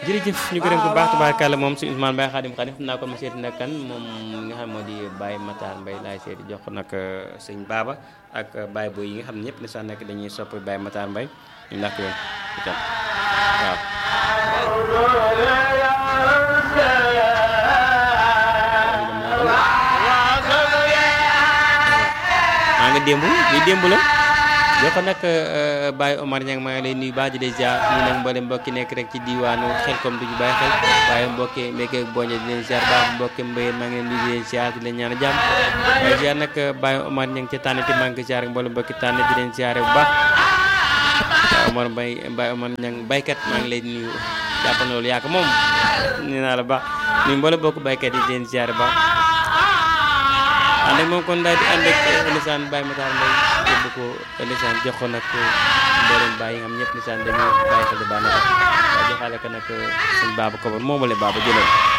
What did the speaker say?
jërëjëf ñu gërëm ko baax tubaarkàlla moom si Ousmane Baye Xaadim Xaadim xam naa kon ma seeti nag kan moom nga xam moo di Baye Matar Mbaye laay seeti jox ko nag sëñ Baba ak Baye Boy yi nga xam ne ñëpp ne sax nekk dañuy sopp Baye Matar Mbaye ñu ndax yoon itam waaw maa nga démb lii démb la jox ko nag Baye Omar Niang maa ngi lay nuyu baax di lay ziar ñu nag mboolem mbokki nekk rek ci diwaanu xel comme du ñu bàyyi xel waaye mbokki mbékke boñe di leen ziar baax mbokki mbéyeen maa ngi leen nuyu di leen ziar di leen ñaan jàmm waaye ziar nag Baye Omar Niang ca tànnati maa ngi ko ziar mboolem mbokki tànn di leen ziar bu baax Baye Omar Mbaye Baye Omar Niang baykat maa ngi lay nuyu jàpp na loolu yaa ko moom nee naa la baax nuyu mboolem mbokki baykat yi di leen ziar baax ànd ak moom kon daal di ànd ak lisaan Baye Matar Mbaye yóbbu ko lisaan jox ko nag mboolem Baye yi nga xam ñëpp lisaan dañuy bàyyi xel di baax na waaye joxaale ko nag suñ baaba ko moomale baaba jëlal